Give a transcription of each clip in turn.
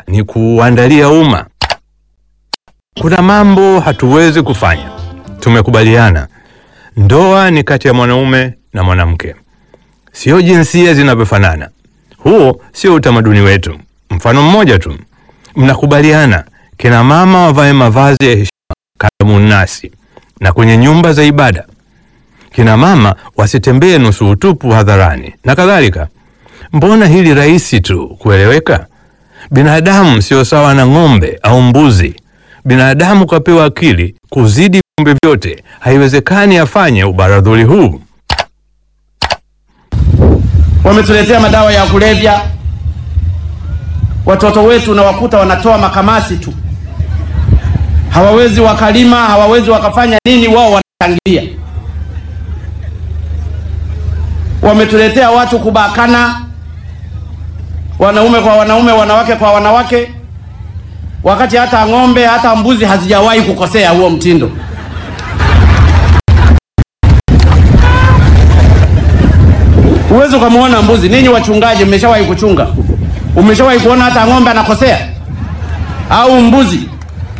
ni kuuandalia umma. Kuna mambo hatuwezi kufanya. Tumekubaliana ndoa ni kati ya mwanaume na mwanamke, sio jinsia zinavyofanana. Huo sio utamaduni wetu. Mfano mmoja tu, mnakubaliana kina mama wavae mavazi ya heshima kalamunasi na kwenye nyumba za ibada, kina mama wasitembee nusu utupu hadharani na kadhalika. Mbona hili rahisi tu kueleweka? Binadamu sio sawa na ng'ombe au mbuzi. Binadamu kapewa akili kuzidi viumbe vyote. Haiwezekani afanye ubaradhuli huu. Wametuletea madawa ya kulevya. Watoto wetu nawakuta wanatoa makamasi tu, hawawezi wakalima, hawawezi wakafanya nini, wao wanashangilia. Wametuletea watu kubakana, wanaume kwa wanaume, wanawake kwa wanawake, wakati hata ng'ombe hata mbuzi hazijawahi kukosea huo mtindo. Huwezi ukamwona mbuzi. Ninyi wachungaji, mmeshawahi kuchunga? Umeshawahi kuona hata ng'ombe anakosea au mbuzi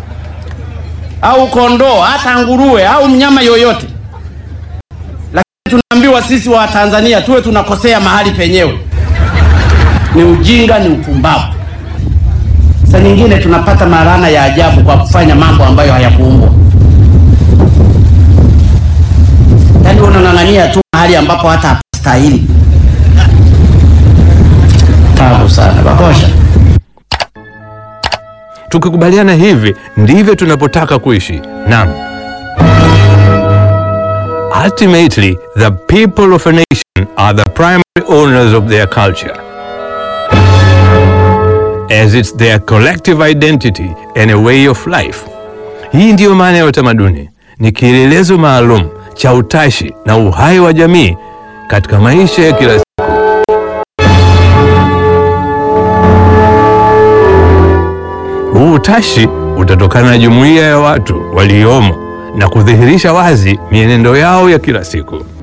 au kondoo hata nguruwe au mnyama yoyote? Lakini tunaambiwa sisi wa Tanzania tuwe tunakosea mahali penyewe. Ni ujinga, ni upumbavu. Saa nyingine tunapata maana ya ajabu kwa kufanya mambo ambayo hayakuumbwa. Yaani unang'ang'ania tu mahali ambapo hata hapastahili. Tabu sana bakosha. Tukikubaliana hivi ndivyo tunapotaka kuishi. Naam. Ultimately, the people of a nation are the primary owners of their culture. As it's their collective identity and a way of life. Hii ndiyo maana ya utamaduni. Ni kielelezo maalum cha utashi na uhai wa jamii katika maisha ya kila siku. Huu utashi utatokana na jumuiya ya watu waliomo na kudhihirisha wazi mienendo yao ya kila siku.